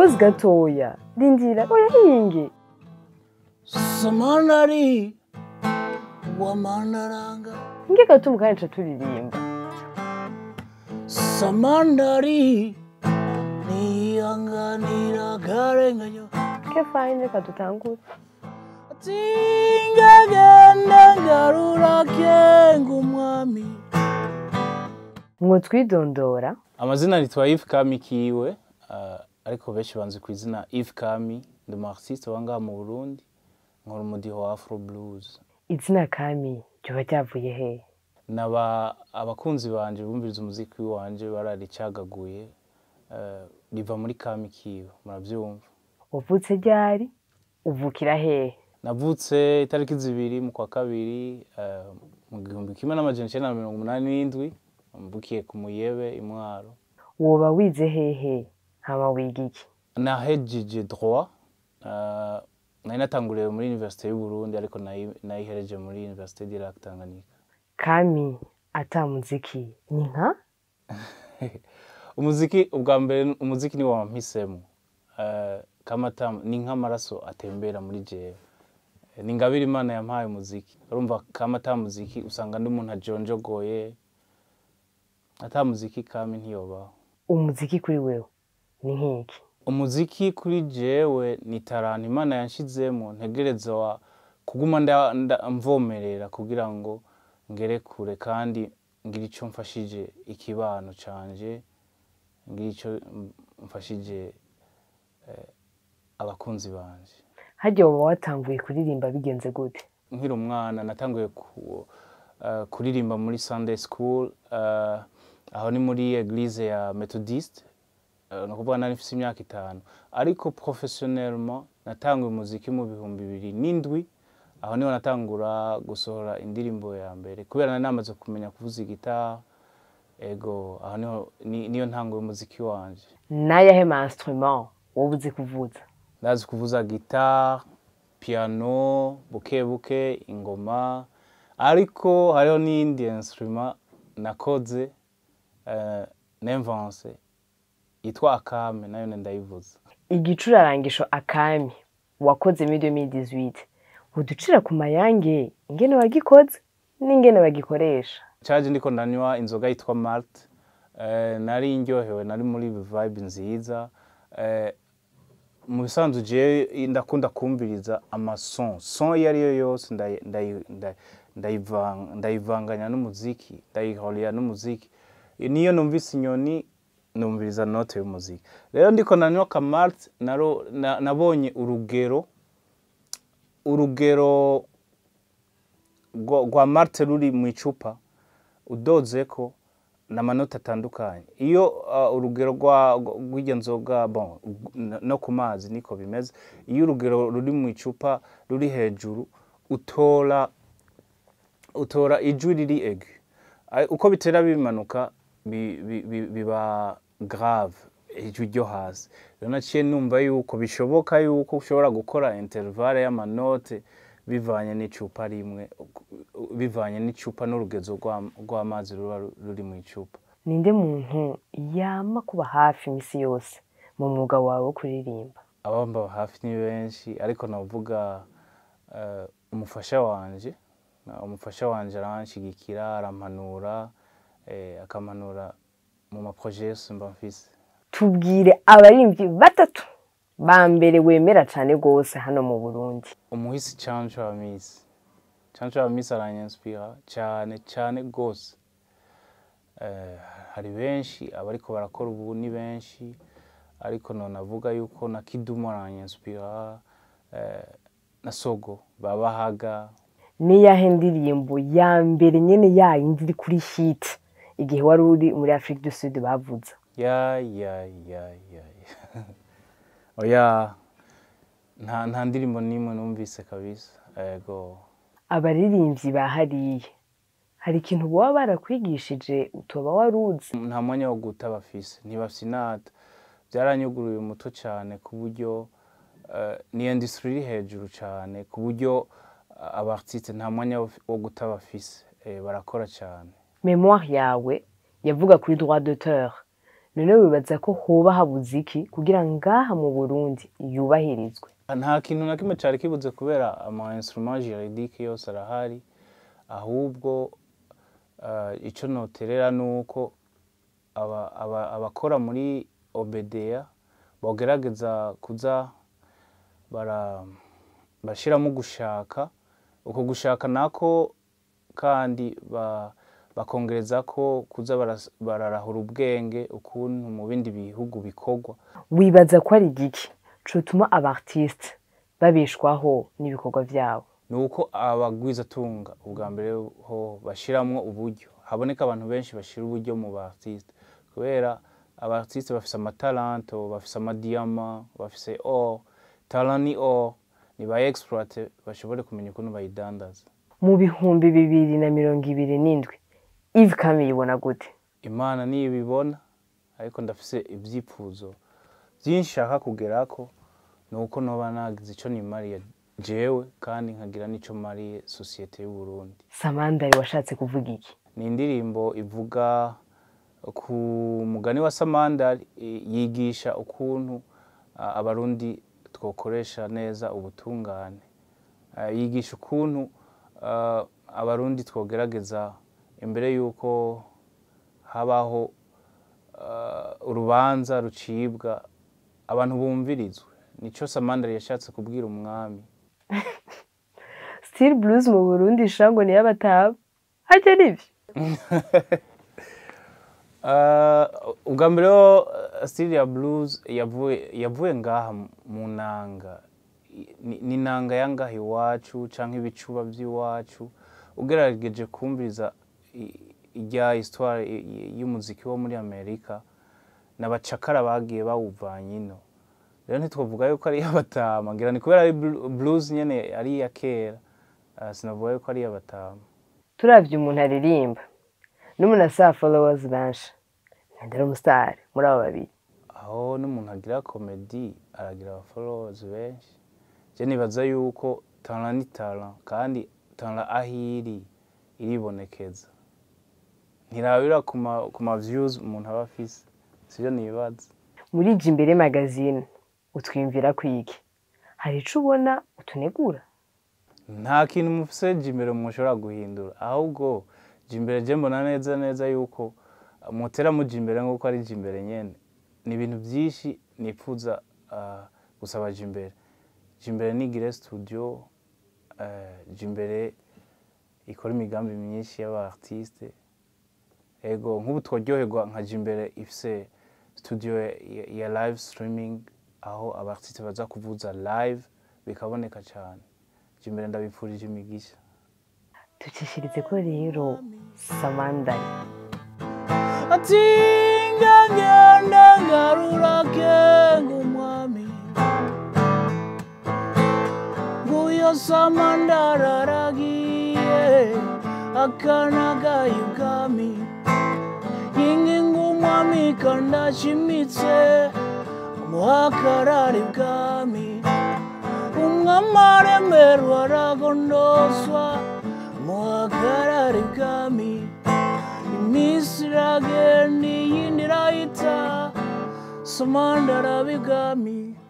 pause gatoya rindira oya hinge samanari wamanaranga hinge gato mukanya ca turirimba samandari niyanganira akarenganyo ke fine reka dutangure tingagenda ngarura kenga umwami mwo twidondora amazina nitwa Yves Kami kiwe uh, ariko benshi banzi ku izina Yves Kami ndi mu artiste wangaha mu Burundi nkora umudiho wa Afro Blues izina kami ryoba ryavuye hehe naba abakunzi banje bumviriza umuziki wanje bararicagaguye uh, riva muri Kami kiwe muravyumva wavutse ryari uvukira hehe navutse itariki zibiri mu kwa kabiri uh, mu gihumbi kimwe n'amajana icenda na mirongo umunani n'indwi mvukiye ku Muyebe imwaro woba wize hehe hama wiga iki nahejeje droit uh, nari natanguriye muri universite y'u Burundi ariko nayi- nayihereje muri universite du Lac Tanganyika kami ata muziki ni nka umuziki ubwa mbere umuziki niwo wampisemo uh, kamata ni nk'amaraso atembera muri jewe ni ingabire imana yampaye umuziki urumva kama ata muziki usanga ndi umuntu ajonjogoye ata muziki kami ntiyobaho umuziki kuri wewe ni nk'iki umuziki kuri jewe ni tarantu imana yanshizemo ntegereza wa kuguma nda- nda- mvomerera kugira ngo ngere kure kandi ngire ico mfashije ikibano canje ngire ico mfashije eh, abakunzi banje harya woba watanguye kuririmba bigenze gute nkiri umwana natanguye ku, uh, kuririmba muri Sunday school uh, aho ni muri eglise ya Methodist uh, ni ukuvuga nari mfise imyaka itanu ariko professionnellement natanguye umuziki mu bihumbi bibiri n'indwi aho niho natangura gusohora indirimbo ya mbere kubera nari namaze kumenya kuvuza igitara ego aho niho ni- niyo ntanguye umuziki wanje n'ayahe ma instrument wowe uzi kuvuza ndazi kuvuza gitari piano buke buke ingoma ariko hariho n'iyindi instrument nakoze uh, nemvanse yitwa akame nayo ne ndayivuza igicurarangisho akami wakoze muri 2018 uducira ku mayange ingene wagikoze n'ingene bagikoresha caje ndiko ndanywa inzoga yitwa malt uh, nari ndyohewe nari muri vibe nziza uh, mu bisanzwe jewe ndakunda kumviriza amason son iyo ari yo yose ndayi- ndayi- ndayi- ndayivanga- ndayivanganya n'umuziki ndayihorera n'umuziki niyo numvise inyoni numviriza note y'umuziki rero ndiko nanywa kamart naro na- nabonye urugero urugero rwa rwa marte ruri mu icupa udozeko n'amanota atandukanye iyo uh, urugero rwa- rw'iryo nzoga bon n- no ku mazi niko bimeze iyo urugero ruri mu icupa ruri hejuru utora utora ijwi riri egu Ai- uko bitera bimanuka bi- bi- bi- biba grave ijwi ryo hasi rero naciye numva yuko bishoboka yuko ushobora gukora intervale y'amanote bivanye n'icupa rimwe bivanye n'icupa n'urugezo rwa- rw'amazi ruba ru- ruri mu icupa ninde muntu yama kuba hafi imisi yose mu mwuga wawe wo kuririmba abamba hafi ni benshi ariko navuga eh, umufasha wanje na- umufasha wanje aranshigikira arampanura eh, akampanura mu maproje yose mba mfise tubwire abaririmbyi batatu ba mbere wemera cyane rwose hano mu burundi umuhisi canco wa misi canco wa misi aranyanspira cyane cyane gose eh, hari benshi abariko barakora ubu ni benshi ariko none avuga yuko na kidumu aranyanspira eh, na sogo babahaga niyahe ndirimbo ya mbere nyene yayindi iri kuri hit igihe wari uri muri afurika du sud bavuza ya ya ya ya ya. oya nta nta ndirimbo n'imwe numvise kabisa ego abaririmbyi ba hariya hari ikintu baba barakwigishije utoba wari uzi nta mwanya wo guta bafise ntibafise inata byaranyuguruye umuto cyane ku buryo eh, ni industry iri hejuru cyane ku buryo eh, abartiste nta mwanya wo- wo guta bafise Eh, barakora cyane memoire yawe yavuga kuri droit d'auteur none wibaza ko hoba habuze iki kugira ngaha mu burundi yubahirizwe nta kintu na kimwe cyari kibuze kubera ama instrument juridique yose arahari ahubwo uh, ico noterera nuko aba- aba- abakora muri obedeya bogerageza kuza bara bashiramo gushaka uko gushaka nako kandi ba, bakongereza ko kuza baras- bararahura ubwenge ukuntu mu bindi bihugu bikorwa wibaza ko ari igiki cotuma abartiste babeshwaho n'ibikorwa vyabo ni uko abagwizatunga ubwa mbere ho bashiramwo uburyo haboneka abantu benshi bashira uburyo mu ba artiste kubera aba artiste bafise amatalanto bafise amadiyama bafise or talent ni or ni ba exploite bashobore kumenya ukuntu bayidandaza mu bihumbi bibiri na mirongo ibiri n'indwi Yves Kami yibona gute imana niyo ibibona ariko ndafise ivyipfuzo vyinshi nshaka kugerako ni uko noba nagize ico nimariye jewe kandi nkagira n'ico mariye sosiyete y'uburundi Samandari washatse kuvuga iki ni indirimbo ivuga ku mugani wa samandari i- yigisha ukuntu a, abarundi twokoresha neza ubutungane Ah, yigisha ukuntu ah, abarundi twogerageza imbere y'uko habaho ah, urubanza rucibwa abantu bumvirizwe nico samandari yashatse kubwira umwami Still Blues mu Burundi shango ni y'abataba harya nivyo Uh, ubwa mbere ho uh, Syria Blues yavuye yavuye ngaha mu- mu nanga I- ni ni nanga ya ngaha iwacu canke ibicuba vy'iwacu ugerageje kumviriza i- irya histoire i- i- y'umuziki wo muri Amerika n'abacakara bagiye bawuvanye ino rero ntitwavuga yuko ari iy'abatama ngira ni kubera ari blu- blues nyene ari iya kera uh, sinavuga yuko ari iy'abatama turavye umuntu aririmba n'umuntu asaba followers benshi ntandari umusitari muri abo babiri aho n'umuntu agira komedi aragira aba followers benshi je nibaza yuko talent ni talent kandi talent aho iri iribonekeza ntirabira ku ma, ku ma views umuntu aba afise sivyo nibaza muri Jimbere magazine utwiyumvira kwiki hari ico ubona utunegura nta kintu mufise jimbere mushobora guhindura ahubwo jimbere je mbona neza neza yuko mutera muja imbere nk'uko ari jimbere nyene ni ibintu vyinshi nipfuza uh, gusaba jimbere jimbere nigire studio uh, jimbere ikora imigambi myinshi y'aba artiste ego nk'ubu twaryoherwa nka jimbere ifise studio ya, ya live streaming aho aba artiste baza kuvuza live bikaboneka cane jimbere ndabipfurije imigisha tucishirize ko rero Samandari atinga ngenda ngarura kenga umwami nguyo samandara aragiye akanagaye ubwami yinginga umwami kandashimitse umuhakarari bwami umwami aremerwa aragondoswa umuhakarari bwami iminsi iragenda iyindi irahita samandara bigami